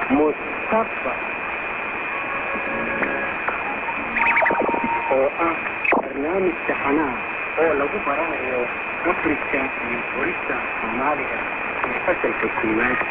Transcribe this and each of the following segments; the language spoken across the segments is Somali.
mustafa oo ah barnaamij taxanaa oo lagu baranayo afrika iyo qorista soomaaliga ee fasalka koowaad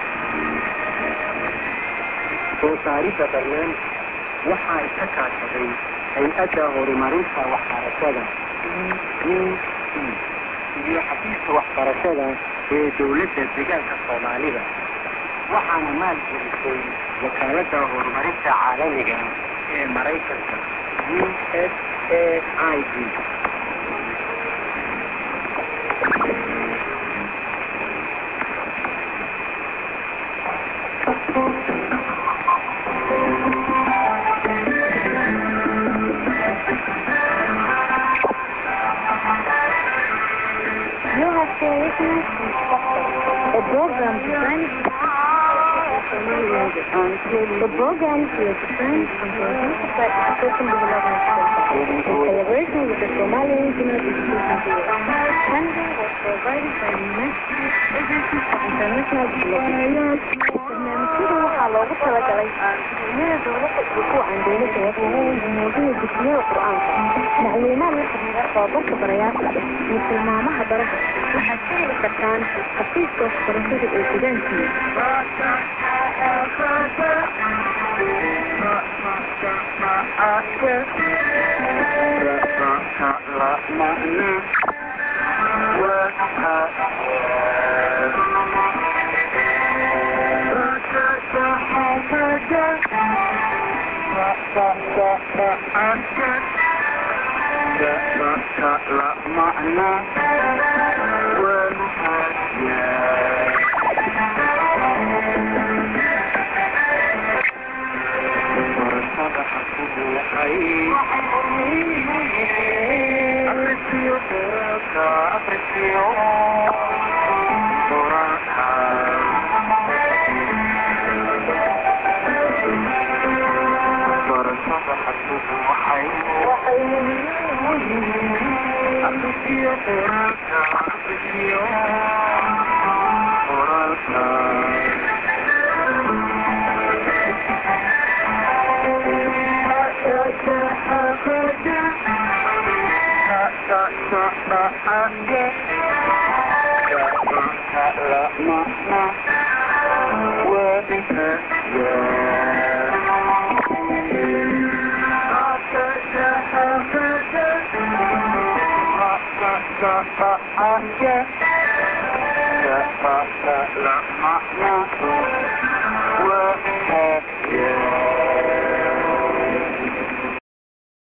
soo saaridda barnaamijka waxaa iska kaashaday hay-adda horumarinta waxbarashada e u c iyo xafiiska waxbarashada ee dowladda deegaanka soomaalida waxaana maalgelisay wakaaladda horumarinta caalamiga ee maraykanka u s a i d You have been listening to a program designed the program is designed and produced by the African Development Center in collaboration with the Somali Regional Education Bureau. Funding was provided by the National Agency for International Development. barnaamijyada waxaa loogu talagalay dugsiyada dowladda iyo kuwa aan dowladda wakiilada muujinaya dugsiyada qur-aanka macluumaad la xiriira tababarka barayaasha iyo tilmaamaha darada waxaad ka heli kartaan xafiiska waxbarashada ee deegaankiina Yeah.